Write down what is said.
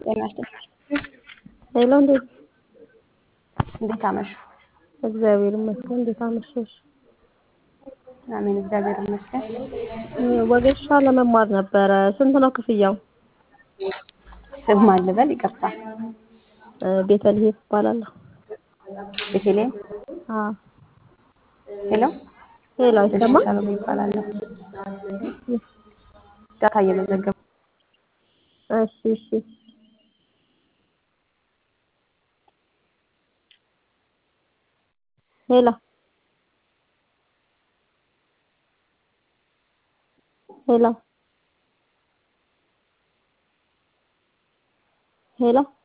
ጤና ይስጥልኝ። ሄሎ፣ እንዴት እንዴት አመሹ? እግዚአብሔር ይመስገን። እንዴት አመሸሽ? አሜን፣ እግዚአብሔር ይመስገን። ወጌሻ ለመማር ነበረ። ስንት ነው ክፍያው? ስም ማን ልበል? ይቅርታ። ቤተልሔም እባላለሁ። ቤተልሔም። አዎ። ሄሎ፣ ሄሎ፣ አይሰማም? ሻሎም ይባላለሁ። ዳታ እየመዘገቡ እሺ፣ እሺ። ሄሎ፣ ሄሎ፣ ሄሎ